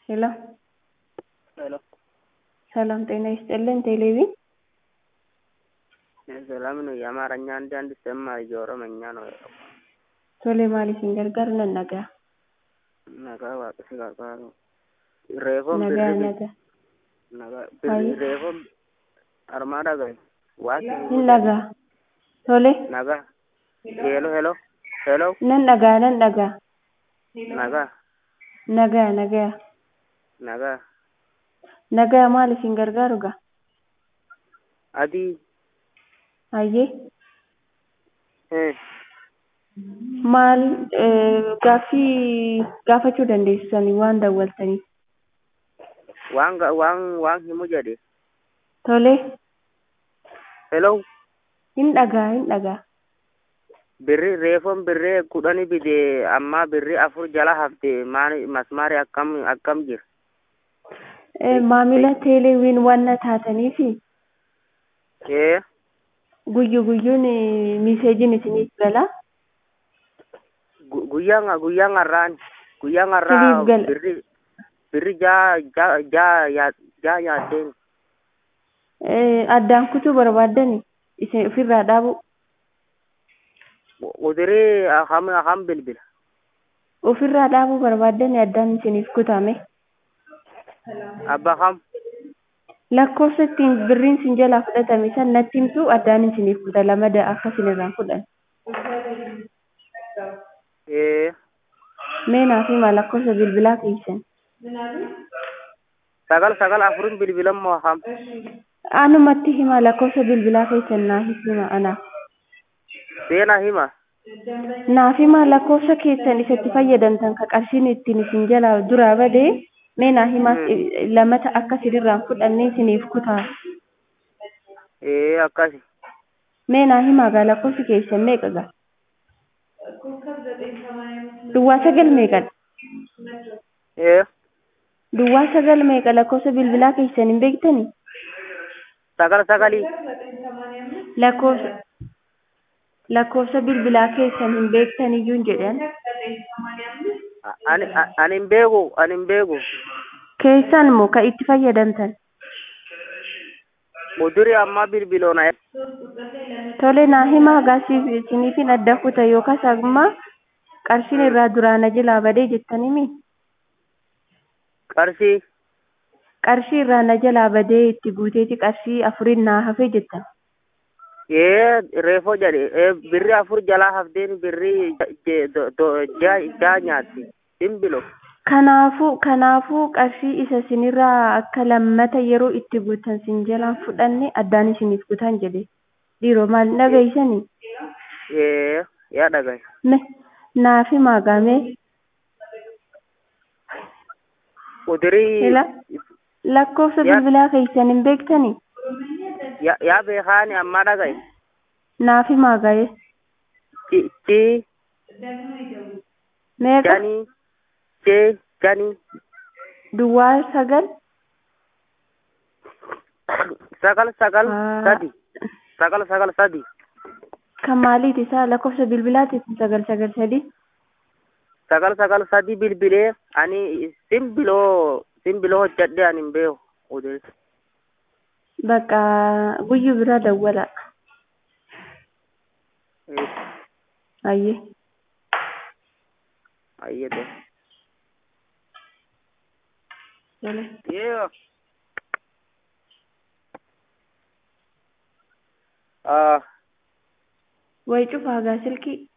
ሄሎ ሄሎ ሰላም ጤና ይስጥልን። ቴሌቪ ሰላም ነው። የአማርኛ አንድ አንድ ሰማ የኦሮመኛ ነው። ቶሌ ማሊሲን ገርጋር ነነጋ ነጋ waaqsi qarqaaru reefoon nagaa birri naga naga Ayi. birri reefoon armaa dhagaye waaqni hin dhagaa tole naga helo helo helo nan dhagaa nan dhagaa naga nagaa nagaa naga nagaa maal isin gargaaru gaa adii hayyee eh, maal eh, gaaffii gaafachuu dandeessanii waan daawwaltaniif waan ga- waan waan himu jedhe tole helo hin dhagaa hin dhagaa birri reefoon birree kudhani bide ammaa birri afur jala hafte maani masmaari akkam akkam jira Eh, maamila teeleewiin waan taataniifi ee guyyu guyyuun eh, miseejiin isiniif gala gu- guyyaan guyyaan har'aan guyyaan har'aa Siniif gala. birri birri jaa jaa jaa yaa- jaa yaaddeen Eh, addaan kutuu barbaaddani isin ofirraa dhaabu udirii aham aham bilbila ofirraa dhaabuu barbaaddani addaan isiniif kutame abba kam lakkoofsa ittiin birriin sin jalaa fudhatame san natti himtu addaan isiniif kuta lamada akka isinirraa fudhan ee mee naaf himaa lakkoofsa bilbilaa keessan sagal sagal afurin bilbilan moo aham anumatti himaa lakkoofsa bilbilaa keessan naaf hima anaaf seena hima naaf himaa lakkoofsa keessan isatti fayyadamtan ka qarshiin ittiin isin jalaa duraa badee mee naaf himaa lamata akka isinirraan fudhannee isiniif kutaa ee akkasi mee naaf himaa gaa lakkoofsi keessan meeqa gaa duwwaa sagal meeqadha ee duwwaa sagal meeqa lakkoofsa bilbilaa keessan hin beektanii sagal sagalii lakkoofsa lakkoofsa bilbilaa keessan hin beektaniyyuu hin jedhan A- ani a- ani hin beeku ani hin beeku keessan moo ka itti fayyadamtan udirii ammaa bilbiloona tole naa himaa gaasiif isiniifin adda kuta yookaas ammaa qarshiin irraa duraana jalaa badee jettaniimi qarshii qarshii irraa na jalaa badee itti guuteeti qarshii afuriin naa hafe jettan ee reefoo jedhe ee birri afur jalaa hafteen birri ja- je- do- do- jaa jaa nyaatti simbilo kanaafuu kanaafuu qarshii isa sinirraa akka lammata yeroo itti guutan sin jalaan fudhanne addaan isiniif gutan jedhe dhiiroo maal hin dhageeysanii ee yaa dhagaye me naaf himaa gaamee udirii ila lakkoofsa Ya- bilbilaa keessan hin beektanii ya- yaa beekaani ammaa dhagaye naaf himaa gaa'e ci ci meeqa janii jee janii duwwaa sagal sagal sagal Ah. sadi sagal sagal sadi kan maaliiti isaa lakkoofsa bilbilaati sagal sagal sadii sagal sagal sadi bilbilee ani simbiloo simbiloo hojjadhe ani hin beeku udirii bakka guyyuu biraa dawwala ee ayyee ayyete tole Yeah. Ah, way cufaa gaa silkii